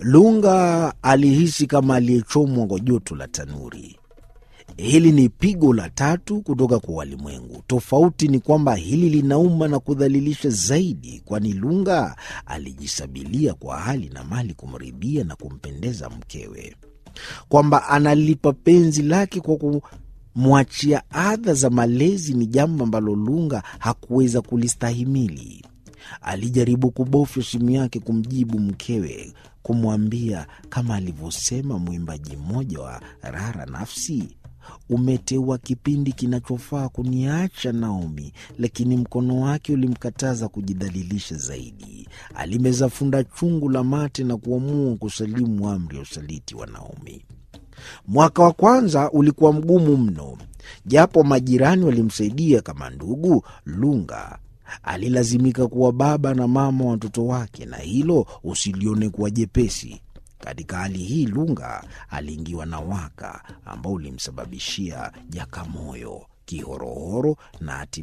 Lunga alihisi kama aliyechomwa kwa joto la tanuri. Hili ni pigo la tatu kutoka kwa walimwengu. Tofauti ni kwamba hili linauma na kudhalilisha zaidi, kwani Lunga alijisabilia kwa hali na mali kumridhia na kumpendeza mkewe, kwamba analipa penzi lake kwa kumwachia adha za malezi ni jambo ambalo Lunga hakuweza kulistahimili. Alijaribu kubofya simu yake kumjibu mkewe, kumwambia kama alivyosema mwimbaji mmoja wa Rara Nafsi, umeteua kipindi kinachofaa kuniacha Naomi, lakini mkono wake ulimkataza kujidhalilisha zaidi. Alimeza funda chungu la mate na kuamua kusalimu amri ya usaliti wa Naomi. Mwaka wa kwanza ulikuwa mgumu mno, japo majirani walimsaidia kama ndugu. Lunga alilazimika kuwa baba na mama watoto wake, na hilo usilione kuwa jepesi. Katika hali hii Lunga aliingiwa na waka ambao ulimsababishia jakamoyo, kihorohoro na hatimaye